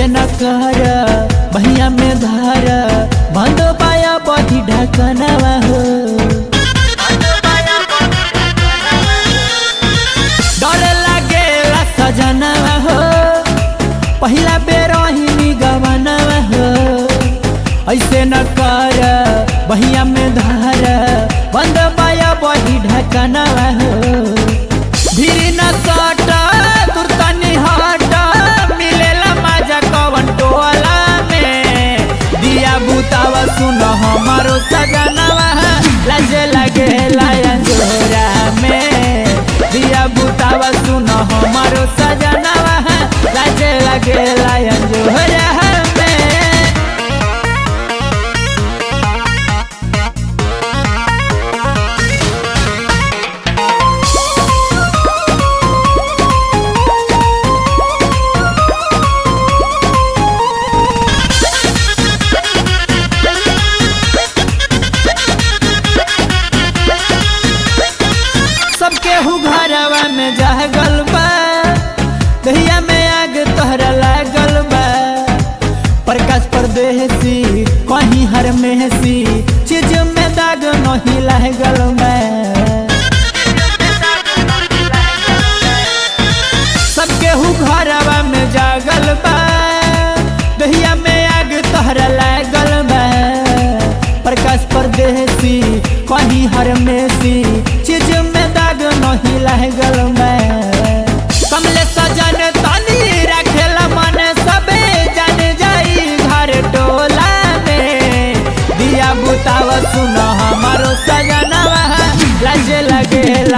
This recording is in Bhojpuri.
ऐसे न कर बहिया में धार बंद पाया बधी ढकनवा हो डर लागेला सजनवा हो पहिला बेर ही गवनवा हो ऐसे न कर बहिया में धार बंद पाया बही ढकनवा हो धीरे न सट तुरतनी हट मिलेला मजा कवन टोला में दिया बुतावा सुन हमारो सजनवा लजे लगे लायन जोरा में दिया बुतावा सुन हमारो सजनवा लजे लगे लायन जोरा में सबके हु घरवा में जागल बा दहिया में आग तोहरा लागल बा प्रकाश परदेसी कहीं हर मेहसी चीज में दाग नहीं लागल बा सबके हु घरवा में जागल बा दहिया में आग तोहरा लागल बा प्रकाश परदेसी कहीं हर मेसी चीज में दाग नहीं लागल बा कमले सजन तनी रखेला मन सबे जान जाई घर टोला में दिया बुतावा सुन हमारो सजनवा लजे लगे